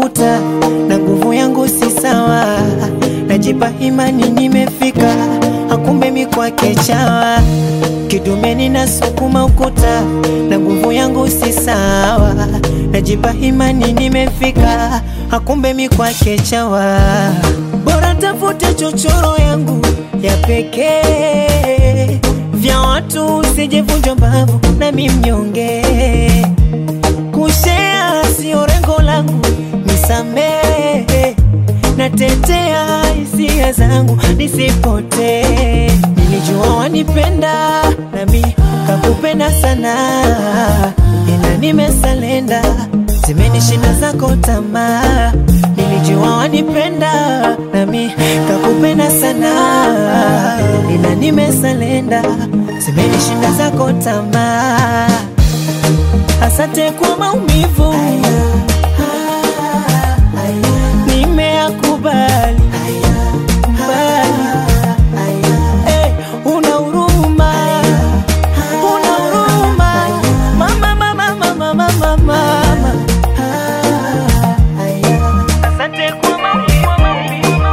ukuta na nguvu yangu si sawa, najipa imani nimefika, hakumbe mi kwake chawa kidumeni nasukuma ukuta na nguvu yangu si sawa, najipa imani nimefika, hakumbe mi kwake chawa. Bora tafute chochoro yangu ya pekee, vya watu usijevunjwa mbavu nami mnyonge, kushea sio rengo langu, nisamehe natetea hisia zangu nisipotee. Nilijua wanipenda nami kakupenda sana, ila nimesalenda, zimenishinda zako tamaa. Nilijua wanipenda nami kakupenda sana, ila nimesalenda, zimenishinda zako tamaa. Asante kwa maumivu nimeyakubali mbali. Eh, una huruma, una huruma. Mama, mama, mama, mama, mama. Asante kwa maumivu.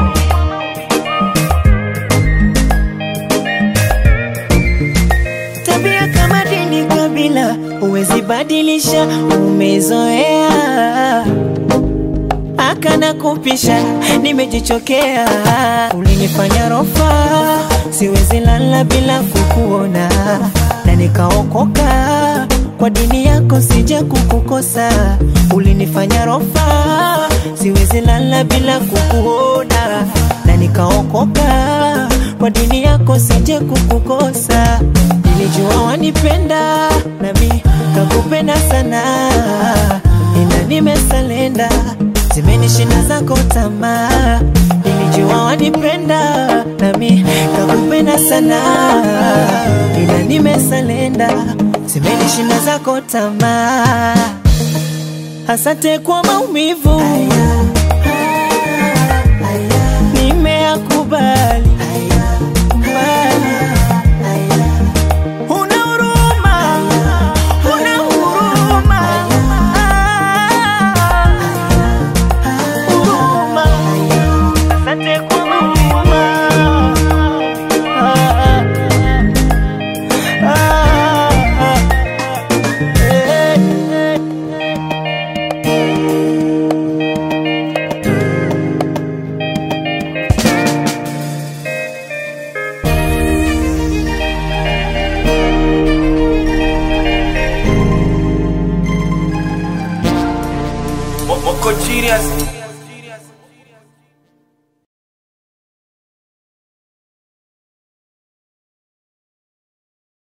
Tabia kama dini, kabila huwezi badilisha, umezoea akana kupisha, nimejichokea. Ulinifanya rofa, siwezi lala bila kukuona, na nikaokoka kwa dini yako, sija kukukosa. Ulinifanya rofa, siwezi lala bila kukuona, na nikaokoka kwa dini yako, sije kukukosa. Nilijua wanipenda, nami kakupenda sana, ila nimesalenda zimenishinda zako tamaa. Nilijua wanipenda nami kakupenda sana, ila nimesalenda, zimenishinda zako tamaa. Asante kwa maumivu, nimeyakubali mbali. Una huruma, una huruma. Huruma. Asante kwa huruma. Ah, ah, ah. Eh, eh. Moko genius